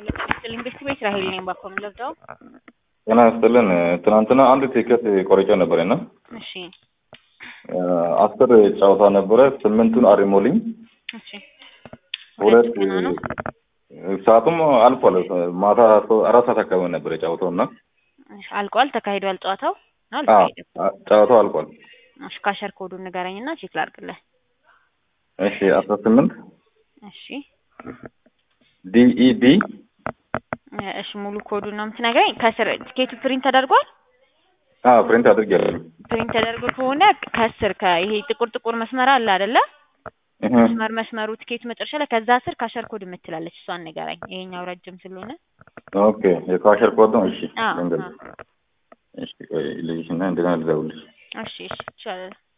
ኢንቨስት ቤት ራሄል ነኝ ባኮ የምለብደው ጤና ይስጥልን። ትናንትና አንድ ቲኬት ቆርጬ ነበር እና እሺ አስር ጨዋታ ነበረ። ስምንቱን አሪሞልኝ እሺ ሁለት ገና ነው ሰዓቱም አልፏል። ማታ ሶ- አራት ሰዓት አካባቢ ነበር የጫወተው እና እሺ፣ አልቋል ተካሂዷል ጨዋታው ነው አዎ፣ አልተካሄደም ጨዋታው አልቋል። እሺ ካሸር ኮዱን ንገረኝና ቼክ ላድርግልህ እሺ አስራ ስምንት እሺ ዲኢዲ እ፣ እሺ ሙሉ ኮዱን ነው የምትነግረኝ ከስር ቲኬቱ ፕሪንት ተደርጓል ፕሪንት አድርጌያለሁ። ፕሪንት ተደርጎ ከሆነ ከስር ከይሄ ጥቁር ጥቁር መስመር አለ አይደለ እህ፣ መስመር መስመሩ ቲኬቱ መጨረሻ ላይ ከዛ ስር ካሸር ኮድ የምትላለች እሷን ንገረኝ ይሄኛው ረጅም ስለሆነ ኦኬ የካሸር ኮድ ነው። እሺ አዎ ልንገርሽ። አዎ። እሺ ቆይ ልጅሽና እንደገና ልደውልልሽ። እሺ እሺ ይቻላል